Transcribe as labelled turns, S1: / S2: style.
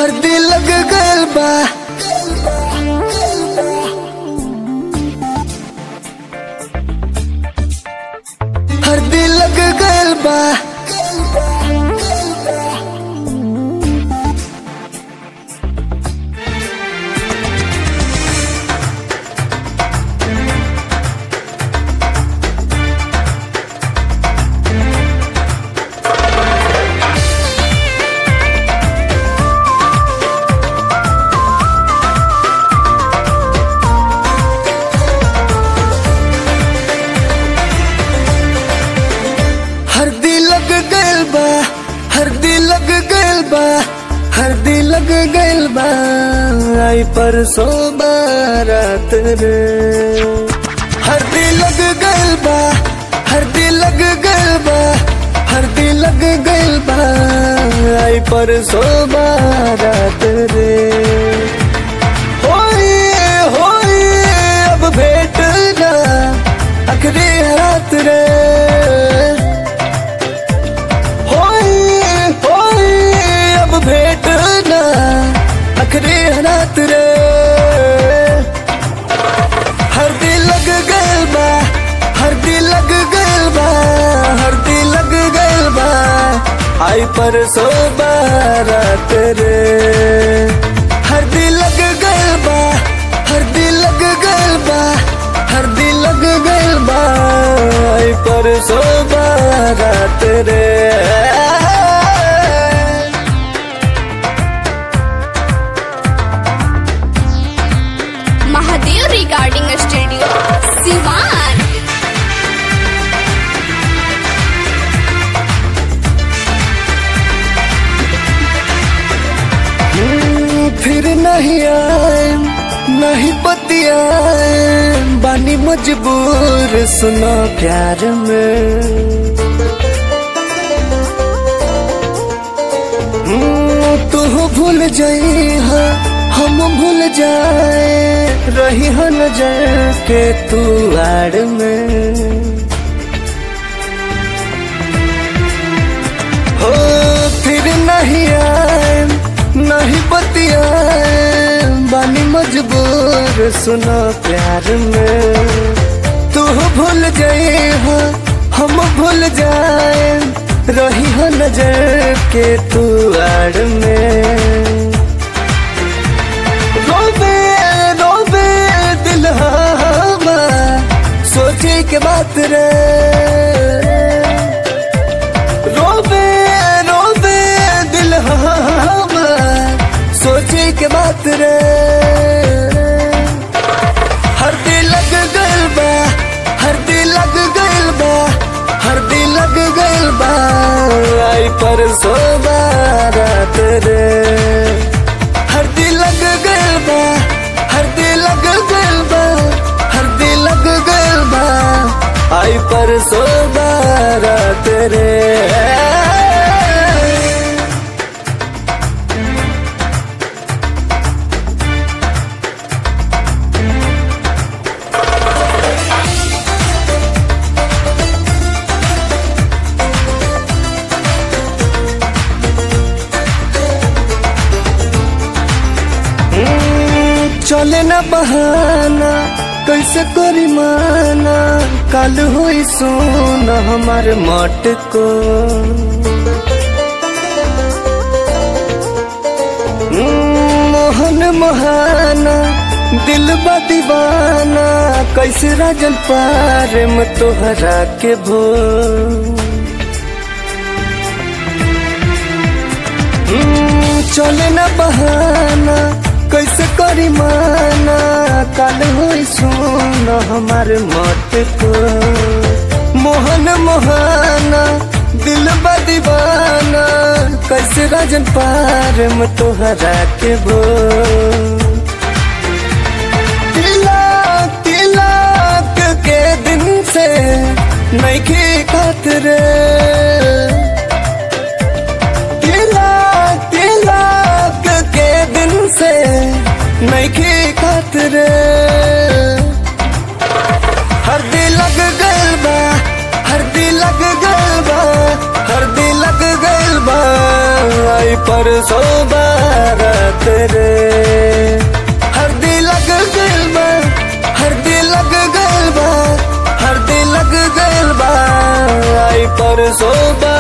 S1: हरदी लग गल बा हरदी लग गल बा हरदी लग गल बा हरदी लग गल बा हरदी लग गल बा आई परसो बारात रे हरदी लग गल बा हरदी लग गल बा हरदी लग गल बा आई परसो बारात रे होई होई अब भेट ना अखरी रात रे होई होई अब भेट ना अखरी रात रे हरदी लग गल बा हरदी लग गल बा हरदी लग गल बा आई परसो बारात रे हरदी लग गल बा हरदी लग गल बा हरदी लग गल बा आई परसो बारात रे
S2: महादेव रिगार्डिंग स्टूडियो सिवान
S1: हम्म, फिर नहीं आए नहीं बतियाए बानी मजबूर सुनो प्यार में हम्म, तू भूल जाई हा हम भूल जाए रही हो नजर के तू आड़ में हो फिर नहीं आए नहीं बतियाए बानी मजबूर सुनो प्यार में तू भूल जाए हो हम भूल जाए रही हो नजर के तू आड़ में रोबे रोबे दिल हमा सोचे के बात रे रोबे रोबे दिल हमार सोचे के बात रे हर दिल लग गल बा हर दिल लग गल बा हर दिल लग गल बा आई पर सो बारात रे हर दिल लग गल बा हर दिल लग गल बा हर दिल लग गल बा आई पर सो बारात रे हम्म, चले न बहाना कैसे करी माना कल हुई सोन हमार मट को हम्म, मोहन मोहाना दिल बा दीवाना कैसे राजन पार में तोहरा के भो हम्म, चले न बहाना कैसे करी माना काल हुई सुन हमार मत को मोहन मोहाना दिल बा दीवाना कैसे राजन पार में तोहरा के बो तिलक तिलक के दिन से नहीं की खातिर तिलक तिलक के दिन से नहीं की खातिर हरदी लग गल बा हरदी लग गल बा हरदी लग गल बा आई पर सो बारा रात रे हरदी लग गइल बा हरदी लग गइल बा हरदी लग गइल बा आई परसों